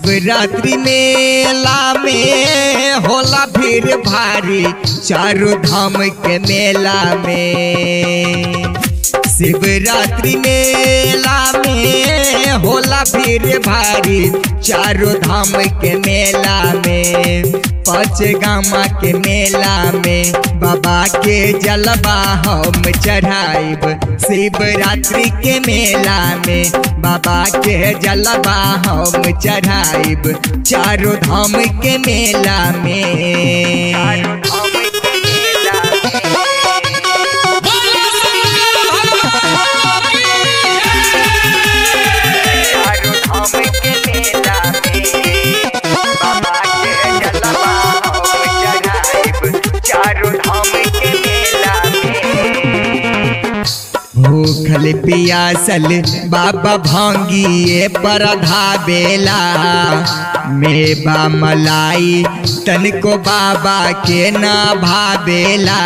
शिवरात्रि मेला में होला भीड़ भारी चारों धाम के मेला में शिवरात्रि मेला में होला भीड़ भारी चारों धाम के मेला में पाँच गामा के मेला में बाबा के जलवा हम चढ़ाइब शिवरात्रि के मेला में बाबा के जलवा हम चढ़ाइब चारों धाम के मेला में भूखल पियासल बाबा भांगिए पर धाबेला मेवा मलाई तनको बाबा के ना भावेला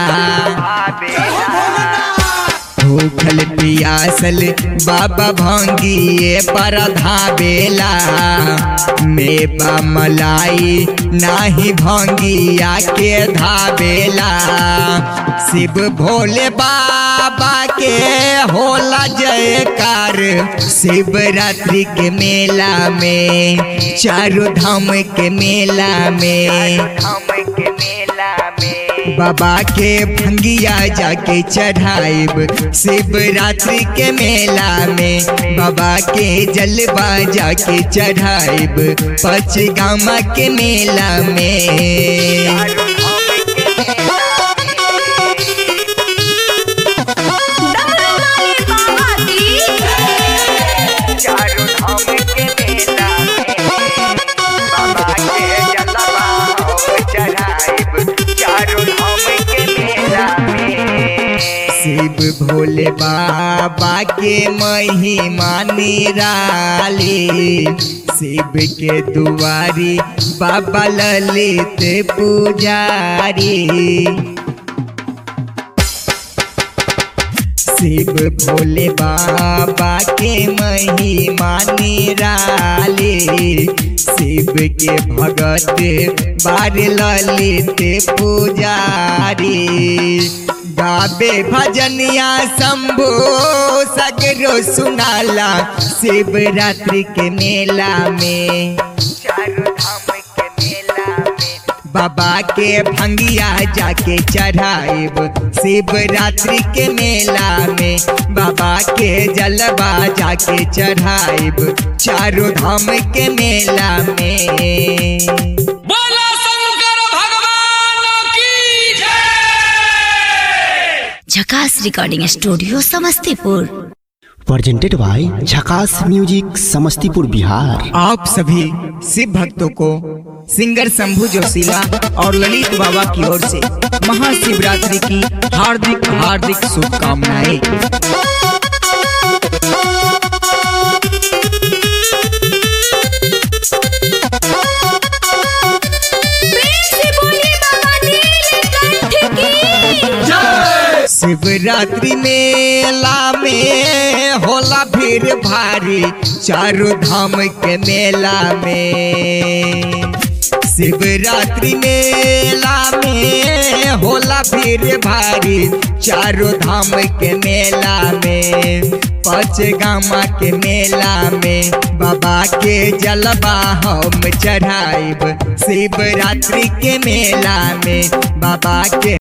भूखल पियासल बाबा भांगिए पर धाबेला मेवा मलाई नाही भांगिया के धाबेला शिव भोले बाबा के होला जयकार शिवरात्रि के मेला में चारों धाम के मेला में बाबा के भंगिया जाके चढ़ाइब शिवरात्रि के मेला में बाबा के जलवा जाके चढ़ाइब पच गामा के मेला में शिव भोले बाबा के महिमा निराली शिव के दुआरी बाबा ललित पुजारी शिव भोले बाबा के महिमा निराली शिव के भगत बार ललित पुजारी गाबे भजनिया शंभो सगरो सुनाला शिवरात्रि के मेला में बाबा के भंगिया जाके चढ़ाइब शिवरात्रि के मेला में बाबा के जलवा जाके चढ़ाइब चारों धाम के मेला में बोला शंकर भगवान की जय Jhakas recording studio Samastipur presented by Jhakas music Samastipur Bihar आप सभी शिव भक्तों को सिंगर शंभू जोशीला और ललित बाबा की ओर से महाशिवरात्रि की हार्दिक हार्दिक शुभकामनाएं शिवरात्रि मेला में होला भीड़ भारी चारों धाम के मेला में शिवरात्रि मेला में होला भीड़ भारी चारों धाम के मेला में पाँच गामा के मेला में बाबा के जलवा हम चढ़ाइब शिवरात्रि के मेला में बाबा के